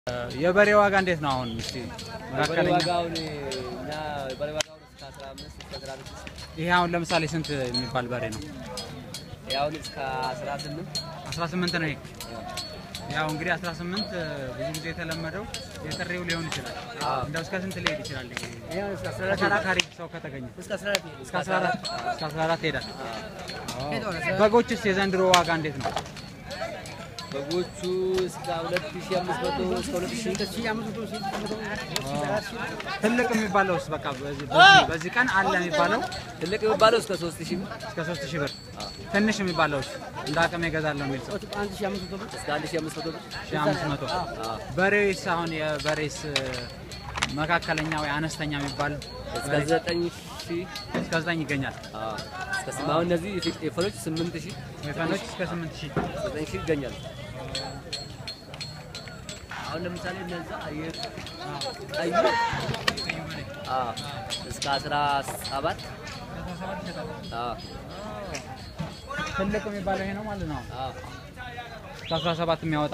የበሬ ዋጋ እንዴት ነው አሁን? እስቲ በሬ መካከለኛ ዋጋውን እኛ በሬ ዋጋውን እስከ 15 እስከ 16 ይሄ አሁን ለምሳሌ ስንት የሚባል በሬ ነው? ያውን እስከ 18 18 ነው ይሄ። ያው እንግዲህ 18 ብዙ ጊዜ የተለመደው የጥሬው ሊሆን ይችላል። አዎ። እንደው እስከ ስንት ሊሄድ ይችላል? ይሄ ይሄውን እስከ 14 ተከራካሪ ሰው ከተገኘ እስከ 14 እስከ 14 እስከ 14 ይሄዳል። አዎ። በጎችስ የዘንድሮ ዋጋ እንዴት ነው? በጎቹ እስከ 2500 እስከ 2500 ትልቅ የሚባለውስ በቃ በዚህ በዚህ- በዚህ ቀን አለ የሚባለው ትልቅ የሚባለው እስከ 3000 እስከ 3000 ብር፣ ትንሽ የሚባለውስ እንደ አቅሜ እገዛለሁ የሚል ሰው እስከ 1500 ብር 1500 አዎ። በሬስ አሁን የበሬስ መካከለኛ ወይ አነስተኛ የሚባል እስከ 9000 እስከ 9 ይገኛል። አዎ። እስከ ስም- አሁን እነዚህ የፈኖች 8000 ወይፈኖች እስከ 8000 9000 ይገኛሉ። አሁን ለምሳሌ እነዛ ቀዩ አዎ እስከ 17 አዎ ትልቅ የሚባለው ይሄ ነው ማለት ነው። አዎ እስከ 17 የሚያወጣ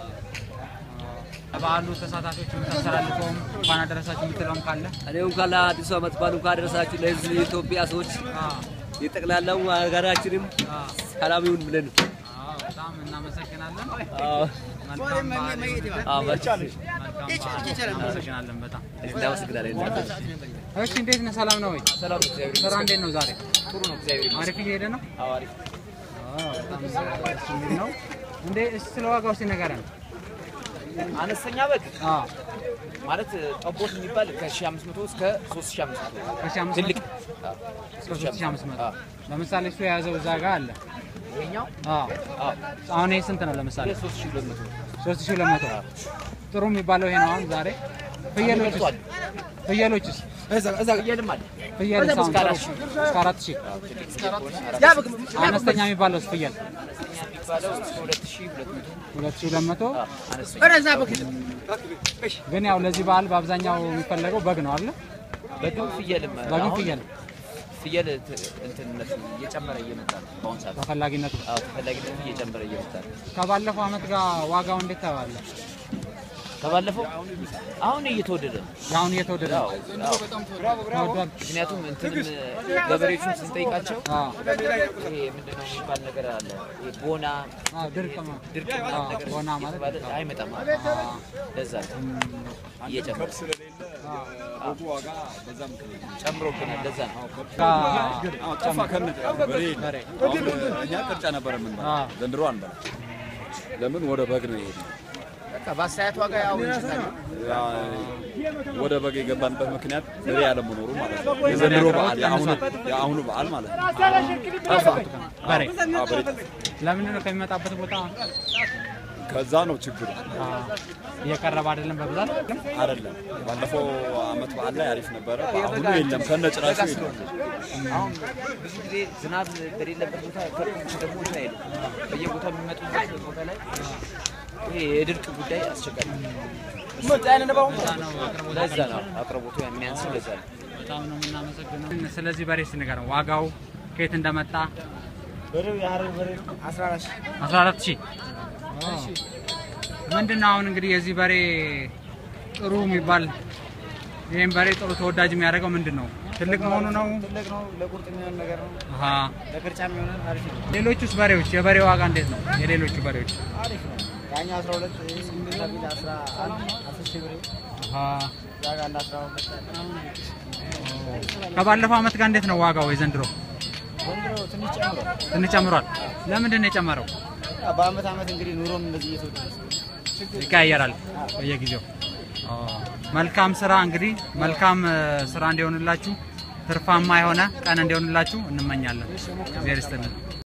በዓሉ ተሳታፊዎች የምታስተላልፈውም እንኳን አደረሳችሁ የምትለውም ካለ እኔ እንኳን ለአዲሱ ዓመት በዓል እንኳን አደረሳችሁ ለህዝብ የኢትዮጵያ ሰዎች የጠቅላላው ሀገራችንም ሰላም ይሁን ብለን አዎ፣ በጣም እናመሰግናለን። አዎ መልካም በዓል ይሁንልህ። አዎ መልካም መልካም በዓል። እናመሰግናለን በጣም። እናመሰግናለን። እሺ፣ እንዴት ነህ? ሰላም ነው ወይ? ሰላም ነው፣ እግዚአብሔር ስራ እንዴት ነው ዛሬ? ጥሩ ነው፣ እግዚአብሔር ይመስገን። አሪፍ እየሄደ ነው? አዎ አሪፍ አዎ፣ በጣም ደስ የሚል ነው። እንዴ እስኪ ስለ ዋጋው እስኪ ንገረን። አነስተኛ በግ አዎ፣ ማለት ጠቦት የሚባል ከ1500 እስከ 3500 ከሺህ አምስት ትልቅ መቶ እስከ ሦስት ሺህ አምስት መቶ አዎ። ለምሳሌ እሱ የያዘው እዛ ጋር አለ። ይሄኛው አዎ፣ አዎ አሁን ይሄ ስንት ነው? ለምሳሌ 3200 ሦስት ሺህ ሁለት መቶ ጥሩ የሚባለው ይሄ ነው። አሁን ዛሬ ፍየሎችስ ተመርጧል። ፍየሎችስ ፍየልም አለ ፍየል እስከ እስከ አራት ሺህ። አራት ሺህ አነስተኛ የሚባለው ፍየል የሚባለው እስከ 2200 ሁለት ሺህ ሁለት መቶ አነስተኛ ግን ያው ለዚህ በዓል በአብዛኛው የሚፈለገው በግ ነው አለ በግም ፍየልም በግም አሁን ፍየል ፍየል ት- እንትንነቱ እየጨመረ እየመጣ ነው በአሁኑ ሰዓት ተፈላጊነቱ አዎ ተፈላጊነቱ እየጨመረ እየመጣ ነው ከባለፈው ዓመት ጋር ዋጋው እንዴት ተባለ? ከባለፈው አሁን እየተወደደ ነው የአሁን እየተወደደ ነው። አዎ አዎ ተወዷል። ምክንያቱም እንትንም ገበሬዎቹን ስንጠይቃቸው አዎ ይሄ ምንድነው የሚባል ነገር አለ ይሄ ቦና አዎ፣ ድርቅ ነው። ድርቅ አዎ፣ ምናምን ነገር ቦና ማለት እየተባለ ድርቅ ነው። አይመጣም አዎ፣ ለዛ ነው እየጨመረ ጨምሮብናል ለዛ ነው ጋ- ጠፋ ከነ በሬ በሬ አሁን እኛ ቅርጫ ነበር የምንበላ አዎ። ዘንድሮ አንበላ። ለምን ወደ በግ ነው የሄድነው? በቃ በአስተያየት ዋጋ ያው እንችላለን ያ ወደ በግ የገባንበት ምክንያት በሬ ያለመኖሩ ማለት ነው። የዘንድሮ በዓል የአሁኑ የአሁኑ በዓል ማለት ነው። ጠፋ በሬ አዎ፣ በሬ ጠፋ። ለምንድን ነው ከሚመጣበት ቦታ ከዛ ነው ችግሩ አዎ፣ እየቀረበ አይደለም በብዛት አይደለም። ባለፈው አመት በዓል ላይ አሪፍ ነበረ። በአሁኑ የለም ከነ ጭራሹ የለም። አሁን ብዙ ጊዜ ዝናብ በሌለበት ቦታ ከብቶች ደግሞ እንትን አይሉም በየቦታው የሚመጡበት ቦታ ላይ ይሄ የድርቅ ጉዳይ አስቸጋሪ ነው። ለዛ ነው አቅርቦቱ የሚያንሰው ለዛ ነው በጣም ነው የምናመሰግነው። ስለዚህ በሬ ስንገረው ዋጋው ከየት እንደመጣ 14 ሺህ ምንድን ነው አሁን እንግዲህ የዚህ በሬ ጥሩ የሚባል ይህም በሬ ጥሩ ተወዳጅ የሚያደርገው ምንድን ነው? ትልቅ መሆኑ ነው? ትልቅ ነው። ለቁርጥ የሚሆን ነገር ነው። አሃ። ለቅርጫ የሚሆን አሪፍ ነው። ሌሎቹስ በሬዎች የበሬ ዋጋ እንዴት ነው? የሌሎቹ በሬዎች አሪፍ ነው። ያኛው 12 ይህ ስምንት ከፊል 11 10 ሺህ ብር አሃ። እዛ ጋር አለ 12 ከባለፈው ዓመት ጋር እንዴት ነው ዋጋው የዘንድሮ? ዘንድሮ ትንሽ ጨምሯል። ትንሽ ጨምሯል። ለምንድን ነው የጨመረው? ያው በአመት አመት እንግዲህ ኑሮም እንደዚህ እየተወደደ ይቀያየራል በየጊዜው። መልካም ስራ እንግዲህ መልካም እ፣ ስራ እንዲሆንላችሁ ትርፋማ የሆነ ቀን እንዲሆንላችሁ እንመኛለን። እግዚአብሔር ይስጥልን።